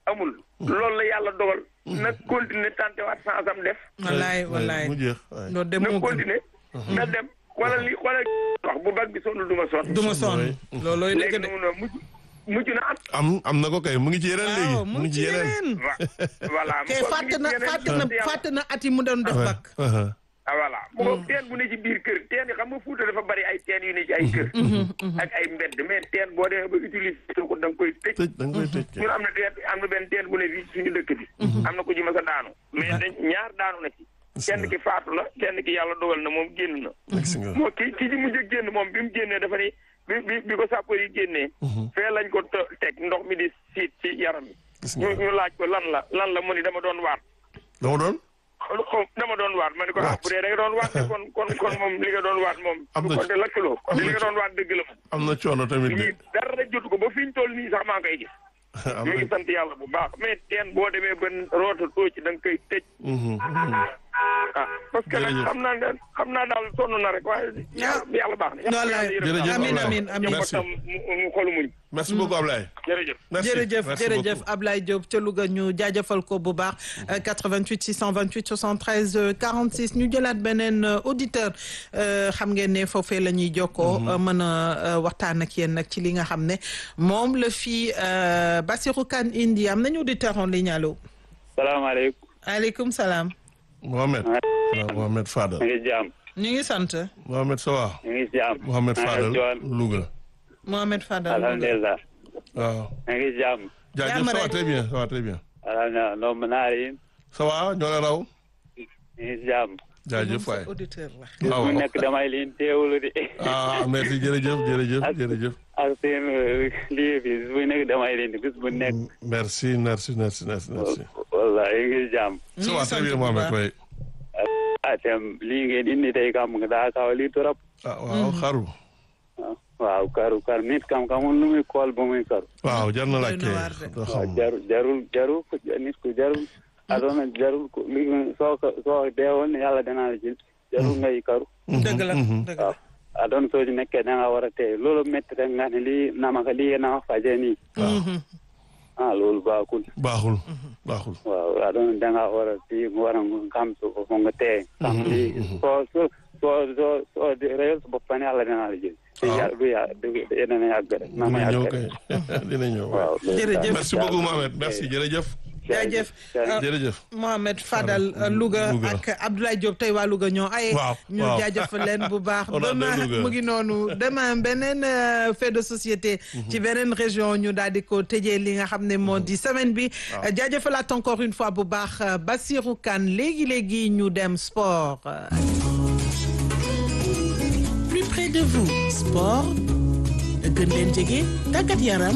amul loolu la yàlla dogal na continuer tante waat sans am def wallaay wallaay mu jeex waay. loolu de na moo gën continuer na dem wala li wala wax bu bag bi sonn du ma sonn du ma sonn Oui. loolooy dëgg léegi de noonu mujj mujj na am am am na ko kay mu ngi ci yeneen léegi waaw mu ngi ci yeneen wa voilà kay mu fàtte ngi na ci yeneen fàtte na sant yàlla. fàtte na at yi mu doon def bak aha. ah voilà mu ngo teen bu ne ci biir kër teen yi xam nga Fuuta dafa bari ay teen yu ne ci ay kër ak ay mbedd mais teen boo demee ba utiliser ko da nga koy tëj tëj da nga koy tëj kay. ñun am na teen am na benn teen bu ne fii suñu dëkk bi am na ko ji ma sa daanu mais dañ ñaar daanu na ci kenn ki faatu la kenn ki yàlla dogal na moom génn na gis nga. moo ki ki ci mujj a génn moom bi mu génnee dafa ni bi bi bi ko sàppar yi génnee fee lañ ko te- teg ndox mi di siit ci yaram yi gis ñu nga ñu laaj ko lan la lan la mu ni dama doon waat dama doon. xaw xaw dama doon waat ma ne ko ah Waat. bu dee da nga doon waat de kon kon kon moom li nga doon waat moom Am na kon ci- de lakkaloo am na li nga ci- doon waat dëgg la moom am na coono tamit de. lii dara jotu ko ba fi ñu toll nii sax maa ngi koy gis am ñu ngi na. sant yàlla bu baax mais teen boo demee ba roota too ci da nga koy tëj Mhm, mhm. ah parce que nag Jërëjëf. xam naa ne xam naa daal sonn na rek waaye yàlla yàlla baax na Wallaay. Jërëjëf Amin, Ablaye. amin, amin. Merci. tam mu mu xolu muñ merci beaucoup Ablaye. jërëjëf merci jërëjëf merci jërëjëf beaucoup. Ablaye Diop ca Louga ñu jaajëfal ko bu baax euh, 88 628 73 euh, 46 ñu jëlaat beneen euh, auditeur euh, xam ngeen ne foofee la ñuy jokkoo euh, mën a euh, waxtaan ak yéen nag ci li nga xam ne moom la fii euh, Bassirou Kane indi am nañu auditeur en ligne allo salaamaaleykum aleykum salaam Mohamed. waaw Mohamed Fadal. ñu ngi jaam ñu ngi sant Mohamed ça va. ñu ngi jaam Mohamed maa ngi Fadal joon Louga. Mohamed Fadal Louga. alhamdulillah waaw. ñu ngi jaam jaajëf Jàmm ça va rek. très bien ça va très bien. alhamdulillah ndoom naa yin ça va ñoo la raw. ñu ngi jaam jaajëf Moom waay. sa auditeur la waaw mu nekk damay liin teewulu di ah merci jërëjëf jërëjëf Ak- jërëjëf. ak seen euh, lii bi bis bu nekk damay liin bis bu nekk merci merci merci merci merci. wallahi ñu ngi jaam ñu ça ngi va sant très bien bu Mohamed baax. waay. atem lii ngeen indi tey kam nga daa kaw lii torop ah waaw xaru. waaw karu karu nit kam kamul lu muy kool ba muy karu waaw jar na Doy na laajte. waar de. doo waaw xam. jarul jarul jarul ko nit ku jarul adona jarul ko li soo ko soo deewoon yàlla danaa la jël jarul ngay karu dëgg la dëgg la waaw adon soo ci nekkee da nga war a tey loolu métti rek nga ne lii namaka lii nama faje nii ah loolu baaxul baaxul baaxul. waaw adon da nga war a fii nga war a xam su ko nga tey xam lii soo soo soo soo soo réyal sa bopp ne yàlla danaa la jël te waaw. yàlla du yàgg du dina yàgg rek nama dina ñëw yàgg kay rek dina ñëw waay. waaw loolu Jërëjëf. daal. merci beaucoup Mohamed merci jërëjëf. jaajëf Jaajëf. jërëjëf. Mohamed Fadal euh, Louga Louga. ak Abdoulaye Diop tey waa Louga ñoo aye Waaw, ñu waaw. jaajëfal leen bu baax On a demain deux Louga. mu ngi noonu demain beneen euh, fait de société ci beneen région ñu daal di ko tëjee li nga xam ne moo di semaine bi Euh, jaajëfalaat encore une fois bu baax euh, Bassirou Kane léegi-léegi ñu dem sport Euh, plus près de vous sport gën leen jege tàggat yaram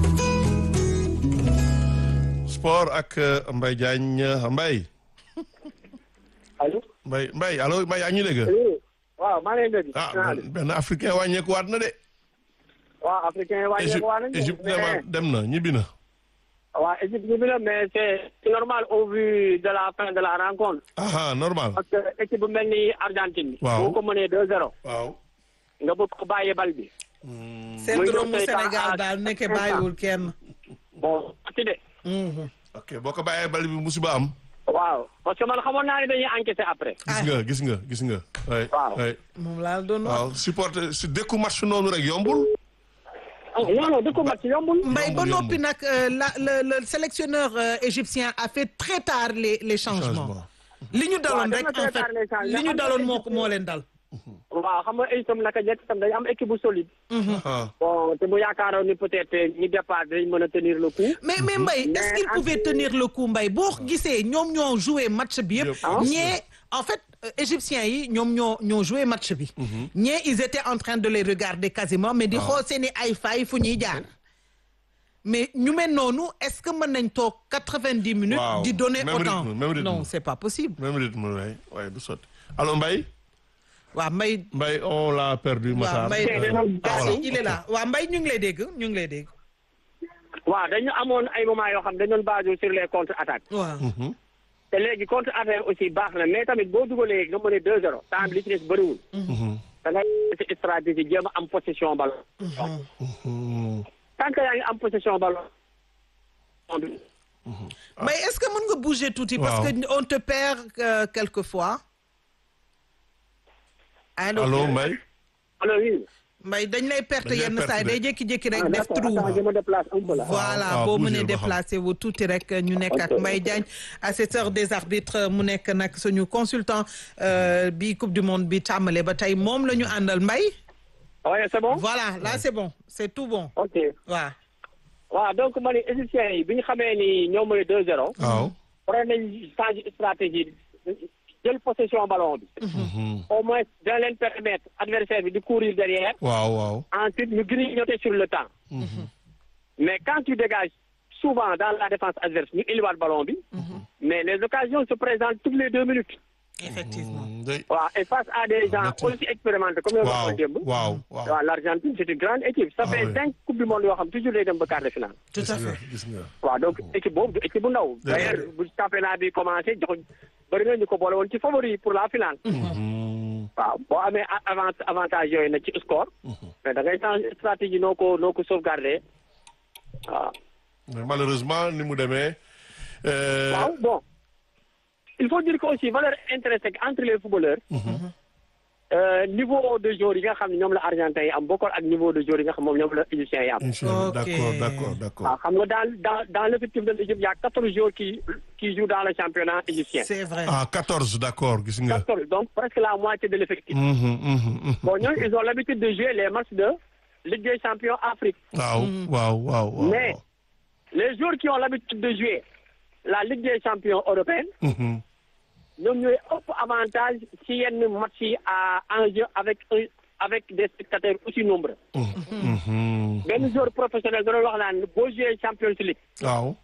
sport ak euh, Mbaye Diagne Mbaye. allo. Mbaye Mbaye allo Mbaye yaa ngi ñu dégg. waaw maa ngi leen di. ah benn benn africain wàññeeku waat na de. waaw africain yi wàññeeku Égypte waa nañu. Égypte mais dema- dem na ñibbi na. waaw Égypte ñu bi la mais c'est c'est normal au vu de la fin de la rencontre. ah ah normal. parce que équipe bu mel ni Argentine bi. Waaw. boo ko mënee 2-0. waaw. nga bëgg ko bàyyee bal bi. syndrome mu Muy ñëw tey Sénégal à- daal nekke à- bàyyiwul kenn bon ci de. Mhm. ok boo ko bàyyee bal bi musiba am. waaw parce que man xamoon naa ne dañuy encaisser après. gis nga gis nga gis nga. waay Waaw. waay moom laa doon wax waaw supporter si dëkku match noonu rek yombul. ah non non du ko mat yombul. Mbaye ba Yombul, noppi yombul. nag euh, la le le sélectionneur euh, égyptien a fait très tard les les changements Changement. li ñu daloon def rek na très en fait tard les changements. li ñu daloon moo ko moo leen dal. waaw xam nga itam naka jekk itam dañu am équipe bu solide. ah bon te mu yaakaaroon ni peut-être ñi départ dañ mën a tenir le coup. mais mais Mbaye est-ce Mais qu'il pouvait après- tenir le coup Mbaye boo gisee ñoom ñoo joué match bi yëpp. Yëpp. ñee en fait euh, égyptiens yi ñoom ñoo ñoo joué match bi. ñee ils étaient en train de les regarder quasiment mais di xool seeni ay fay fu ñuy jaar. mais ñu mel noonu est-ce que mën nañ toog quatre-vingt-dix minutes. Waaw. di donner Même autant rythme, même rythme. non c'est pas possible. même rythme waay waay du sotti. allo Mbaye. waaw Mbaye. Mbaye on l'a perdu. waaw Matar. Mbaye Euh, ah, voilà. si, il est là waaw Mbaye ñu ngi lay dégg ñu ngi lay dégg. waaw dañu amoon ay moments yoo xam dañu doon basé sur les contre-attaques. waaw. te léegi contre attaque aussi baax na mais tamit boo dugalee nga mën a 2-0 temps bi li ci des bëriwul. da ngay ci stratégie jéem a am possession ballon. Mhm. tant que yaa ngi am possession ballon. mais est-ce que mën nga bouger tuuti. parce Waaw. que on te perd euh, quelquefois. allo allo Mbaye alors oui. Mbaye dañ lay perte Dañ lay yenn perte saa yi de. day jékki-jékki rek ah def d'accord trou. attends je me déplace un peu là. voilà waaw, boo bougez mënee ba xam. déplacé wu tuuti rek ñu nekk ak Ok. Mbaye Diagne assesseur des arbitres mu nekk nag suñu consultant euh, bi coupe du monde bi tàmbale ba tey moom la ñu àndal Mbaye. oui c'est bon. voilà là c'est bon c'est tout bon ok waaw. waaw donc ma ne égyptiens yi bi ñu xamee ni ñoo mooy 2-0. waaw waroon nañ changer stratégie jël possession ballon bi. au moins dina leen permettre adversaire bi di courir derrière. waaw waaw ensuite ñu grignoter sur le temps. mais quand tu dégages souvent dans la défense adverse ñu indiwaat ballon bi. mais les occasions se présentent toutes les deux minutes. effectivement. day waaw et face à des gens Métti. aussi expérimentés comme yow waaw waxoon démb. waaw waaw waaw l'Argentine c'est une grande équipe. ça Ah fait oui. cinq coupes du monde yoo xam toujours day dem ba quart de finale. tout à gis nga fait. gis nga waaw donc équipe boobu du équipe bu ndaw. Dëgg la. d'ailleurs bu championnat bi commencé jox bëri na ñu ko boole woon ci favori pour la finale. Mhm. waaw boo amee a- avant avantage yooyu nag ci score. mais da ngay changer stratégie noo ko noo ko sauvegarder waaw. mais malheureusement ni mu demee euh, waaw bon il faut dire que aussi valeur intrinsèque entre les footballeurs. euh, niveau de joueur yi nga xam ne ñoom la argentin yi am bokkul ak niveau de joueur yi nga xam moom ñoom la égyptien yi am. Inch'Allah, Ok. d'accord d'accord d'accord waaw xam nga dans dans dans l'effectif de l'Égypte y a quatorze joueurs qui qui jouent dans le championnat égyptien. c'est vrai. ah 14 d'accord gis nga quatorze donc presque la moitié de l'effectif. Mhm, mhm, mhm. bon ñooñu ils ont l'habitude de jouer les matchs de Ligue des champions Afrique. waaw waaw waaw waaw Mais les joueurs qui ont l'habitude de jouer la Ligue des champions européenne, Mhm. ñoom ñooy ëpp avantage ci yenn match yi à enjeu avec un- avec des spectateurs aussi nombreux. Mhm. benn joueur professionnel da doon wax naan boo jouer Champions League waaw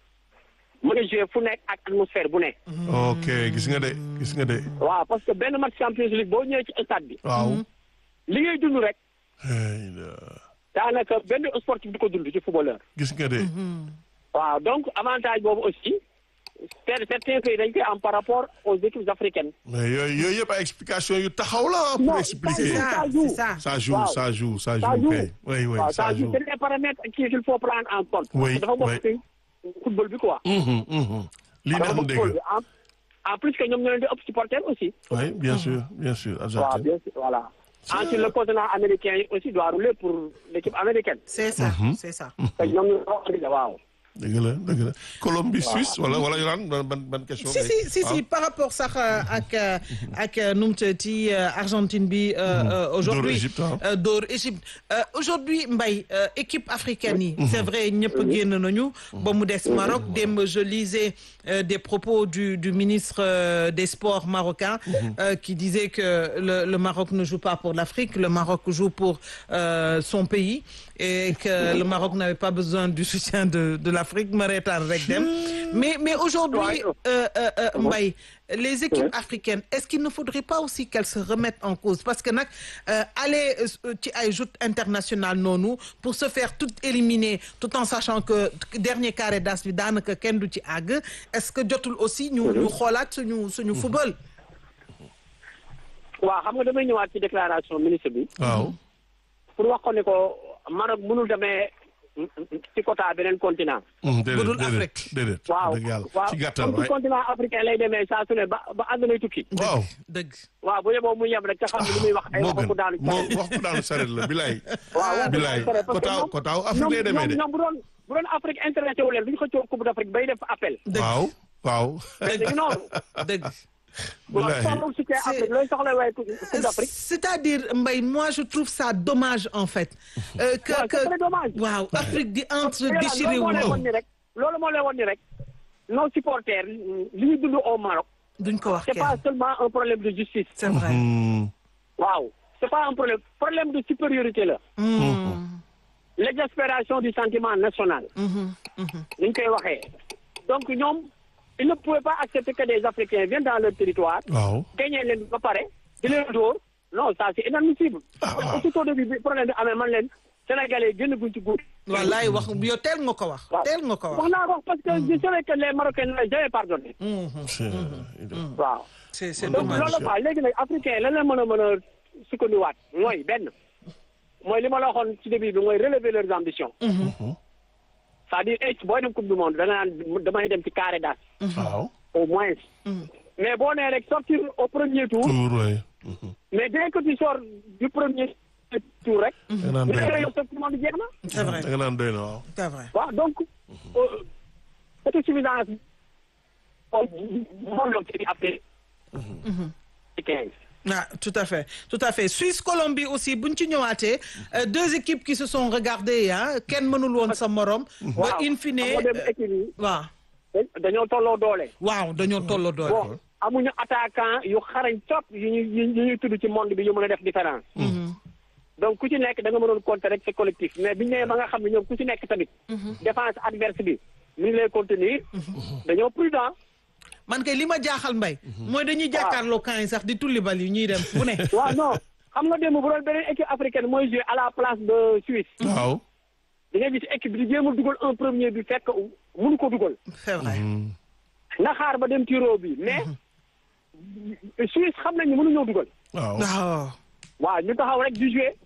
mën a jouer fu nekk ak atmosphère bu nekk. ok gis nga de gis nga de waaw parce que benn match Champions League boo ñëwee ci stade bi. waaw li ngay dund rek Hey, la- daanaka benn sportif du ko dund ci footballeur. gis nga de waaw donc avantage boobu aussi cer- certains pays dañ koy am par rapport aux équipes africaines. mais yooyu yooyu yëpp ay explication yu taxaw la pour Non, expliquer c'est ça c'est ça. ça joue Waaw. ça joue ça Ça joue joue. kay oui oui waaw ça ça joue joue c'est des paramètres qu'il faut prendre en compte. Oui, dafa bokk oui. ci football bi quoi. Mhm, mhm. lii dafa neex na bokk dégg football bi en en plus que ñoom ñoo leen di ëpp supporter aussi. oui bien sûr bien sûr waaw Argentine bien sûr voilà. ensuite le continent américain yi aussi doit rouler pour l'équipe américaine. c'est ça c'est ça. te ñoom ñoo ko organisé waaw. dëgg la dëgg la Colombie Suisse wala wala Yoran ban ban ban question si si si si par rapport sax euh, ak euh, ak euh, nu mu tuddati euh, Argentine bi euh, euh, aujourd'hui Dóor Égypte, ah. euh, dóor Égypte Euh, aujourd'hui Mbaye euh, équipe africaine yi c'est vrai ñëpp génn nañu ba mu des Maroc démb je lisais euh, des propos du du ministre euh, des sports marocain euh, qui disait que le le Maroc ne joue pas pour l'Afrique le Maroc joue pour euh, son pays et que le Maroc n'avait pas besoin du soutien de de l'Afrique ma reetaan rek dem mais mais aujourd'hui Ouais. euh, euh, euh, Mbaye les équipes africaines est-ce qu'il ne faudrait pas aussi qu'elles se remettent en cause parce que nag euh, aller euh, ci ay joutes internationales noonu pour se faire tout éliminer tout en sachant que dernier carré d'as bi daanaka kenn du ci àgg est-ce que jotul aussi ñu ñu xoolaat suñu suñu football waaw xam nga damay ñëwaat ci déclaration ministre bi. waaw pour wax ko ne ko Maroc mënul demee ci quota beneen continent. Mhm, déedéet Budul déedéet Afrique. déedéet waaw dëgg yàlla waaw ci gàttal comme ci waay continent africain lay demee saa su ne ba ba àddunay tukki. waaw dëgg waaw bu yeboo mu yem rek te xam ne li muy wax ay moo waxu gën ku daanu. moo wax ku daanu saret la bilaay waaw bilaay kotaaw kotaaw Afrique lay demee de ñoom bu doon bu doon Afrique intéressé wu leen du ñu xëccoo coupe d'Afrique bay def appel. dëgg waaw waaw mais dañu noonu. dëgg waaw bilaay soxla soutien C'est- Afrique looy soxla waaye coupe d'Afrique. c'est-à-dire Mbaye moi je trouve ça dommage en fait euh, que waaw que c'est très dommage. waaw Afrique di entre loolu déchiré moo wu lay won ni rek loolu moo lay won ni rek nos supporters li ñu dund au Maroc duñ ko wax c'est pas kenn seulement un problème de justice c'est vrai Mhm. waaw c'est pas un problème problème de supériorité la Mm. l'exaspération du sentiment national Mhm. ni ñu koy waxee donc ñoom ils ne pouvaient pas accepter que des Africains viennent dans leur territoire waaw gagné leen ba pare di leen dóor non ça c'est inadmissible Ah, ah. aussitôt début bi problème bi amee man leen Sénégalais génn guñ ci góor wallaay wax yow teel nga ko wax waaw teel nga ko wax wax naa ko parce que je savais que les Marocains ne l'avaient jamais pardonné c'est waaw c'est c'est donc dommage loolu quoi léegi nag africain lan la mën a mën a sukkandiwaat mooy benn mooy li ma la waxoon ci début bi mooy relever leurs ambitions c'est-à-dire eh booy dem coupe du monde da nga naan damay dem ci carré d'as waaw. au moins. mais boo nee rek sortir au premier tour. Tour waay. mais dès que tu sors du premier tour rek. da nga naan doy mais na yow sa coupe du monde jeex na. c'est vrai da nga naan doy na waaw. c'est vrai waaw donc euh, autosuffisance moom la ci après. quinze. ah tout à fait tout à fait Suisse Colombie aussi buñ ci ñëwaatee euh, deux équipes qui se sont regardées ah kenn mënul woon sa morom. ba in fine moo dem équipe yi waaw dañoo tolloo doole. waaw dañoo tolloo doole. bon amuñu attaquant yu xarañ top yu ñuy yu ñuy tudd ci monde bi yu mën a def différence. donc ku ci nekk da nga mënoon compter rek sa collectif mais biñu nee ba nga xam ne ñoom ku ci nekk tamit. défense adverse bi mi ngi lay contenir. dañoo prudent. man kay li ma jaaxal mbay. mooy dañuy jàkkaarloo camp yi sax di tulli bal yi ñuy dem fu ne. waaw non xam nga démb bu doon beneen équipe africaine mooy jouer à la place de Suisse. waaw. da ngay gis équipe bi di jéem a dugal un premier bi fekk mënu ko dugal. c'est vrai. na xaar ba dem tiro bi mais Suisse xam nañu mënuñoo dugal. waaw. waaw. waaw ñu taxaw rek di jouer.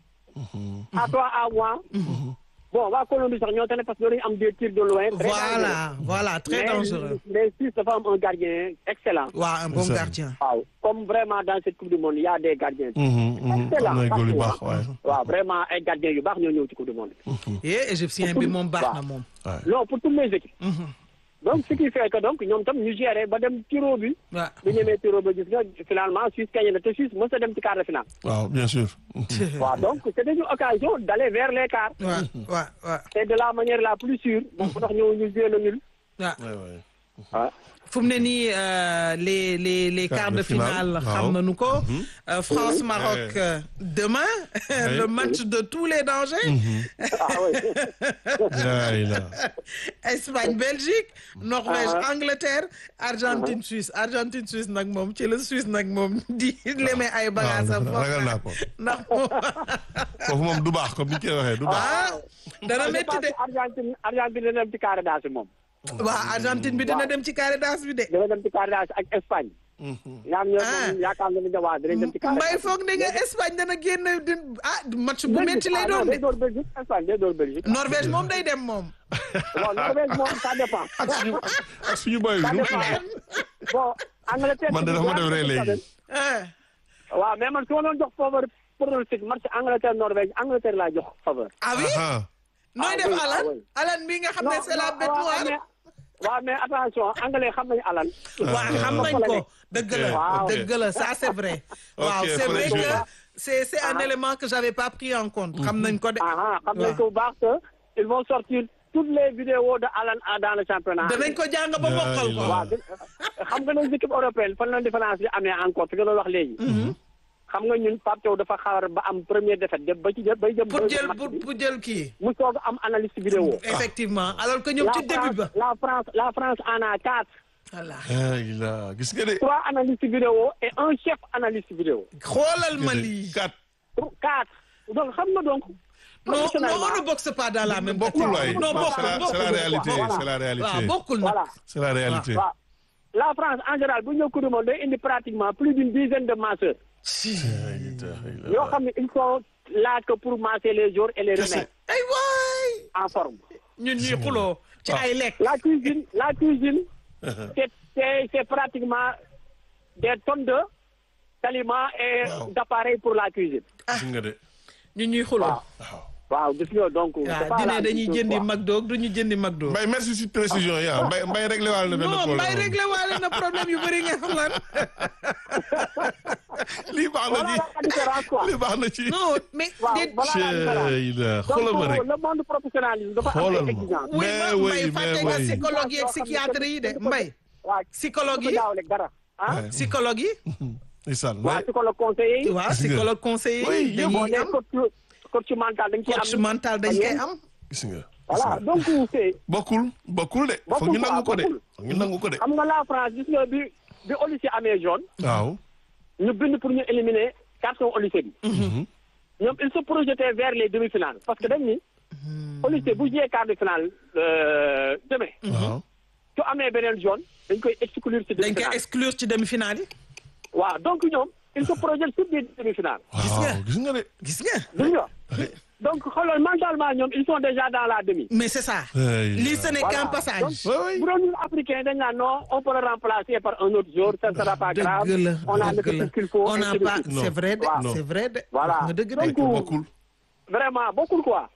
à toi à moi. bon waa Colombie sax ñoo tane parce que dañu am des tirs de loin. très voilà voilà très mais dangereux. mais Suisse dafa am un gardien excellent. waaw un bon Ça. gardien. waaw comme vraiment dans cette coupe du monde il y a des gardiens. excellent am na góor yu baax partout, waaye. hein. waaw vraiment ay gardiens yu baax ñoo ñëw ci coupe du monde. et égyptien bi moom baax na moom. non pour toutes les équipes. donc ce qui fait que donc ñoom tam ñu géré ba dem tiro bi. waaw. bu ñemee tiro ba gis nga finalement Suisse gagné na te Suisse mos a dem ci quart de finale. waaw bien sûr. waaw donc c'était une occasion d'aller vers les quarts. waaw waaw waaw et de la manière la plus sûre. moom moo tax ñëw ñu joué le nul. waaw. waay waay. ah fu mu ne nii euh, les les les quarts de finale xam nañu ko. Euh, France Maroc Ouais. euh, demain le match de tous les dangers. ah oui. yaay la. Espagne Belgique Norvège Angleterre Argentine Suisse Argentine Suisse nag moom ci la Suisse nag moom di leme ay bagages am waaw ragal naa ko. ndax moom foofu moom du baax comme ni ñu koy waxee du baax. ah dana je métti pense de que Argentine Argentine dina dem ci carré d'as bi moom. waaw Argentine bi dina dem ci carré d'as bi de dina dem ci carré d'as ak Espagne. ñaar ñoo Ah. moom yaakaar nga ni ne waa dinañ dem ci carré mbay d'as. foog ne nga Espagne dana génn di ah match bu Belgique, métti lay ah non, doon day de door Belgique Espagne day door Belgique. Norvège moom day dem moom bon Norvège moom ça dépend. ak suñu ak suñu boy ça bi. dépend bon Angleterre. man de dafa ma def rey léegi. ah waaw mais man su ma doon jox faveur pronostic match Angleterre Norvège Angleterre laa jox faveur. ah oui ah nooy ah def oui, ah Alan oui. Alan bi nga xam ne c'est la bête waaw, noire mais- waaw mais attention anglais xam nañu Alan. waaw xam nañ ko dëgg la Waaw. dëgg la ça c'est vrai waaw Ok, c'est vrai faut les que jouer. c'est c'est un Ah. élément que j'avais pas pris en compte xam nañ ko de ah ah xam nañ waaw. ko bu baax que ils vont sortir toutes les vidéos de Alan ah, dans le championnat. danañ ko jàng ba mokkal ko Yaay la. waaw di- xam nga les équipes européennes fan la différence bi amee encore fi nga doon wax léegi. xam nga ñun Pape Thiaw dafa xaar ba am première défaite dem ba ci jëm bay jëm. pour deuxième jël match pour bi, pour jël kii mu soog a am analyste vidéo. effectivement alors que ñoom la ci début ba France la France la France en a quatre. voilà yaay la gis nga de. trois analystes vidéo et un chef analyste vidéo. xoolal ma lii kat quatre donc xam nga donc. non non professionnellement, on ne boxe pas dans la même bokkul waay. non c'est bokkul la c'est la bokkul réalité Voilà. c'est la waaw réalité. bokkul nag voilà c'est la réalité. waaw la France en général bu ñu ñëw Coupe du monde day indi pratiquement plus d'une dizaine de masseurs yoo xam ne ils sont là que pour masser les jours et les remettre ay waay en forme. ñun ñuy xuloo ci ay lekk La cuisine la cuisine c'est c'est c'est pratiquement des tonnes de d'aliments et Waaw. d'appareils pour la cuisine. gis nga de. ñun ñuy xuloo waaw. waaw gis nga donc. c'est waaw pas dine la dañuy même chose, jëndi quoi. McDo du ñu jëndi McDo Mbaye merci si précision yi ah Mbaye Mbaye réglé waale na benn non problème. mbay réglé waale na problème yu bëri nga xam lan lii baax na Voilà ci la différence quoi. lii baax na ci. non mais waaw déet voilà la différence. Cey la xoolal ma rek. donc le monde professionnalisme dafa am Xoolal ay ma. exigences. oui Mais ma oui, mbay mais fàtte nga oui. psychologue yi ak psychiatre yi de mbay waaw psychologue yi daawale dara ah. Ouais. psychologue yi Ndeysaan waaw Mbaye. psychologue conseiller yi. waaw Gis nga. psychologue conseiller Oui, yi yëpp. boo dañuy nee am coach coach mental dañ ciy am. coach mental dañ koy am gis nga. voilà donc c'est bokkul bokkul de. foog Bokkul ñu nangu ko quoi, de. bokkul. foog ñu nangu ko de. xam nga la France gis nga bi bi Olysée amee jaune. waaw. ñu bind pour ñu éliminer carton Olysée bi. ñoom ils se projetaient vers les demi-finales parce que dañ ni. Olysée bu jiyee quart de finale euh, demain. waaw. su amee beneen jaune dañ koy exclure ci dañ koy demi-finale. exclure ci demi-finale yi waaw donc ñoom ils se projettent sur des demi-finales. Gis nga. waaw gis nga de. gis nga gis nga donc xoolal mentalement ñoom ils sont déjà dans la demi. mais c'est ça Hey, lii ce n'est Voilà. qu'un passage Donc, Ouais, ouais. bu doon ñun africain dañ naan non on peut le remplacer par un autre jour ça ne sera pas grave dëgg la on a le dëgg la ce qu'il faut on n'a ainsi de pas suite. Non. c'est vrai de Waaw. c'est vrai de Voilà. nga dëgg Donc, de bokkul vraiment bokkul quoi.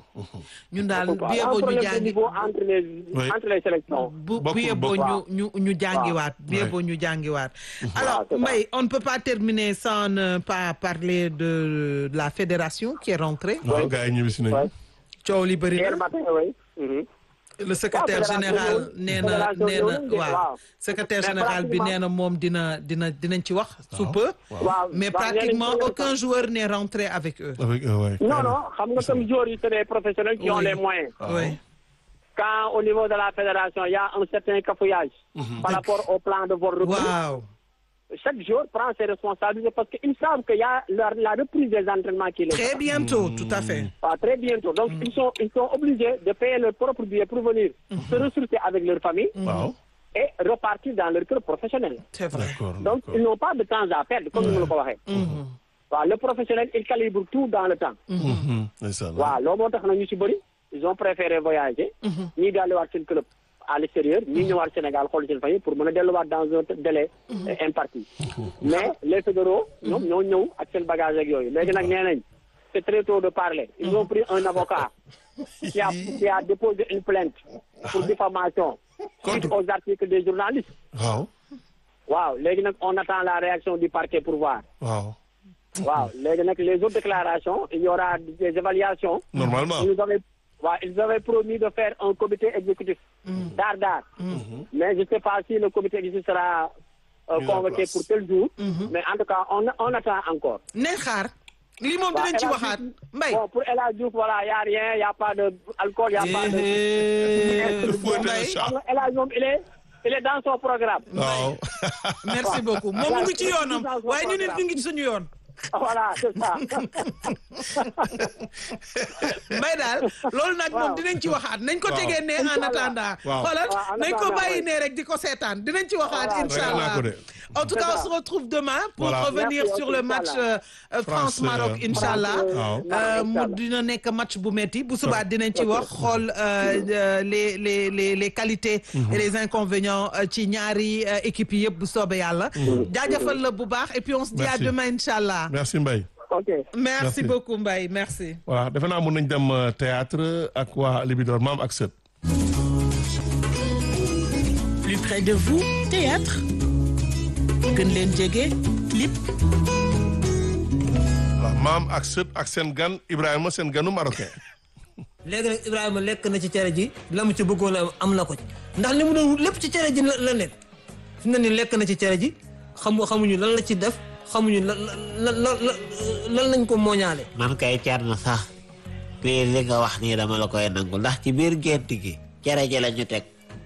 ñun daal Bokkul quoi. bu Il y a un yeboo ñu problème de jàngi niveau entre les Oui. entre les sélections. bu bu Bokkul, yeboo ñu bokkul. ñu ñu jàngiwaat bu Ouais. yeboo ñu jàngiwaat alors c'est ça. Mbaye on ne peut pas terminer sans ne pas parler de la fédération qui est rentrée waaw gars yi ñibbisi nañu Ouais. coow li bëri Hier na matin oui. Mhm. le secrétaire fédération général ñëwul. nee na Fédération nee na ñëwul de, waaw waaw. secrétaire Mais général bi pratiquement- nee na moom dina dina dinañ ci wax sous peu waaw mais waaw, pratiquement ñeneen ñi- aucun joueur n'est rentré avec eux avec eux ouais. Non, non, xam nga comme joueurs yi c'est des professionnels qui ont Oui. les moyens. oui Quand au niveau de la fédération, il y a un certain cafouillage par rapport au plan de votre recrue, waaw chaque joueur prend ses responsabilités parce qu'ils savent qu'il y a la, la reprise des entraînements qui les très attend. bientôt tout à fait Ah, très bientôt. Donc, ils, sont, ils sont obligés de payer leur propre billet pour venir se ressourcer avec leur famille waaw et repartir dans leur club professionnel. c'est vrai d'accord Donc, d'accord. ils n'ont pas de temps à perdre, comme nous le waxee. waaw le professionnel, il calibre tout dans le temps. Mhm. ndeysaan. waaw loolu moo tax na ñu ci bëri ils ont préféré voyager. ñii delluwaat seen club à l'extérieur ñii ñëwaat Sénégal xool seen famille pour mën a delluwaat dans un délai euh, imparti. mais les fédéraux ñoom ñoo ñëw ak seen bagage ak yooyu léegi nag nee nañ c'est très tôt de parler. ils ont pris un avocat qui a qui a déposé une plainte pour diffamation suite aux articles des journalistes. waaw waaw léegi nag on attend la réaction du parquet pour voir. waaw waaw léegi nag les autres déclarations il y aura des évaluations. normalement Ils avaient, ouais, ils avaient promis de faire un comité exécutif d'art d'art. Mais je ne sais pas si le comité exécutif sera euh, Mis en convoqué place. pour tel jour. Mais en tout cas, on, on attend encore. nañ xaar lii moom Ouais, dinañ ci El Hadj waxaat Diouf- Mbaye Bon, pour El Hadj Diouf, voilà, il n'y a rien, il n'y a pas d'alcool, il n'y a pas de... Eh, Le fouet et le Mbaye chat. Xam nga El Hadj moom, il est, il est dans son programme. waaw merci beaucoup moom mu ngi ci yoonam waaye ñu nit ñu ngi ci suñu yoon Voilà, c'est ça. Mbaye daal loolu nag moom dinañ ci waxaat nañ ko Waaw. tegee ne en Inch'Allah. attendant Waaw. xoolal Waaw, en nañ ko attendant, bàyyi oui. ne rek di ko seetaan dinañ ci waxaat Voilà. incha Ragal naa allah ko de. en tout C'est cas on ça. se retrouve demain pour Voilà. revenir Merci, sur le Inch'Allah. match euh, euh, France Maroc euh, incha allah Waaw. Euh, mu Inch'Allah. dina nekk match bu metti bu subaa dinañ ci wax xool euh, euh, les les les les qualités et les inconvénients euh, ci ñaari euh, équipes yi yëpp bu soobee yàlla jaajëfal la bu baax et puis on se dit à Merci. demain incha allah merci Mbaye OK. merci Merci. beaucoup Mbaye merci voilà defe naa mun nañ dem euh, théâtre ak waa Libidor maam ak sët plus près de vous théâtre gën leen jege clip waaw maam ak sët ak seen gan Ibrahima seen ganu marocain léegi nag Ibrahima lekk na ci cere ji la mu ci bëggoon a am na ko ci ndax li mu doon wut lépp ci cere ji la la nekk fi mu ne nii lekk na ci cere ji xamu xamuñu lan la ci def xamuñu lan lan lan lan lañ ko mooñaale. man kay cer na sax lii li nga wax nii dama la koy nangu ndax ci biir gént gi cere ji la ñu teg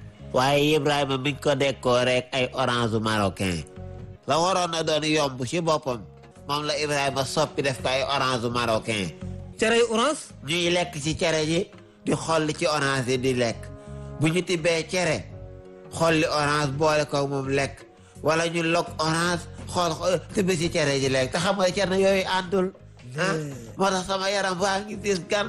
waaye Ibrahima miñ ko dekkoo rek ay orange marocain la waroon na doon yomb ci boppam moom la Ibrahima soppi def ko ay orange marocain cere yu orange ñuy lekk ci cere ji di xolli ci orange yi di lekk bu ñu tibbee cere xolli orange boole ko moom lekk wala ñu lok orange xool xool tibb ci cere ji lekk te xam nga cere yooyu àndul ah moo tax sama yaram waa ngi dis gan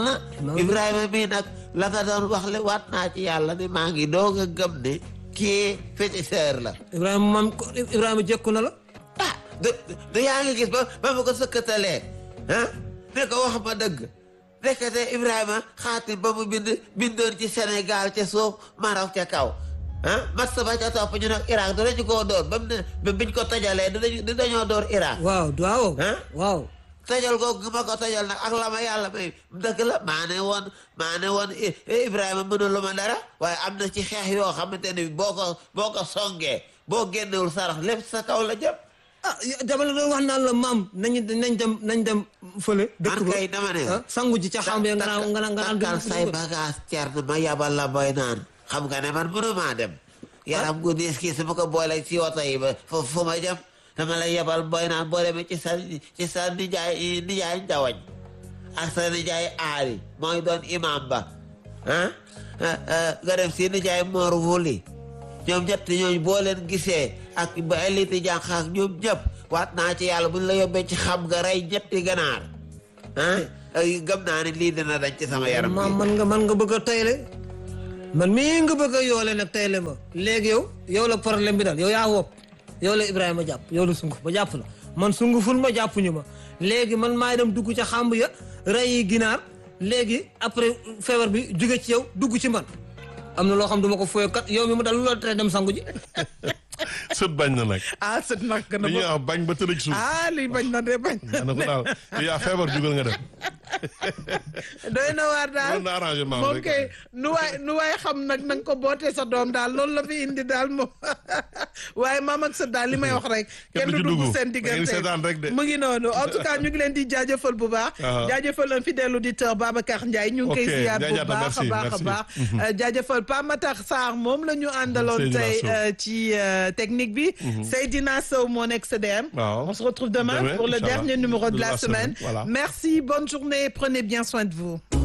Ibrahima mii nag la nga doon wax le waat naa ci yàlla ni maa ngi doog a gëm ne kii féticheur la Ibrahima moom ko Ibrahima jekku na la. ah du du yaa ngi gis ba ba ma ko sëkkatalee ah ne ko wax ma dëgg nekkate Ibrahima xaatim ba mu bind bindoon ci Sénégal ca suuf Maroc ca kaw ah mat sa ba ca topp ñu nag Irak dinañu koo door ba mu ne ba biñ ko tojalee dinañu dinañoo door Irak waaw waaw. Hein? waaw. tojal googu ma ko tojal nag ak la ma yàlla may dëgg la maa ne woon maa ne woon I- Ibrahima mënulu ma dara waaye am na ci xeex yoo xamante ne boo ko boo ko songee boo génnewul sarax lépp sa kaw la jëm ah dama la doon wax naan la maam nañu nañ dem nañ dem fële. dëkk man ba kay dama ne ah sangu ji ca xam nga nga naan nga naan nga naan takkal say bagage cer na ma yabal la boy naan xam nga ne man mënumaa dem yaram gu diis kii su ma ko boolee ci oto yi ba fu fu ma jëm dama lay yabal boy naan boo demee ci sa ci sa nijaay nijaay njawañ ak sa nijaay aali mooy doon imam ba ah nga dem si nijaay moor wuli ñoom ñett ñooñu boo leen gisee ak ba eliti jànq ak ñoom ñëpp waat naa ci yàlla buñ la yóbbee ci xam nga rey ñetti ganaar ah ay gëm naa ne lii dina dañ ci sama yaram ma bi man nga man nga bëgg a tayle man mii nga bëgg a yoole nag tayle ma léegi yow yow la problème bi daal yow yaa wopp yow la Ibrahima jàpp yow la sunguf ba jàpp la man sunguful ma jàppuñu ma léegi man maay dem dugg ca xàmb ya rey yi ginaar léegi après feebar bi jóge ci yow dugg ci man am na loo xam duma ko fooyo kat yow mi mu dal lu la tere dem sangu ji sët bañ na nag ah sët nag na dañuy wax bañ ba tëdd ci suuf ah lii bañ na de bañ na ko daal yow yaa feebar jugal nga dem doy na waar daal loolu na arrangement moom rek. kay nu waay nu waay xam nag na nga ko bootee sa doom daal loolu la fi indi daal moom waaye maam ak sa daal li may wax rek kenn du du ci dugg dugg. seen Da ngeen di diggante seetaan rek de. mu ngi noonu en tout cas ñu ngi leen di jaajëfal bu baax Ah. jaajëfal un fidèle auditeur Babacar Ndiaye ñu ngi koy Ok, ziar bu Ndiaye Diatta, baax a merci, baax a merci. baax Euh, jaajëfal Pa Matar Sarr moom la ñu àndaloon Seydina tey Sow. euh, ci euh, technique bi Seydina Sow moo nekk CDM Waaw. on se retrouve demain Demain, pour le Inch'Allah. dernier numéro de De la la semaine semaine, voilà. merci bonne journée prenez bien soin de vous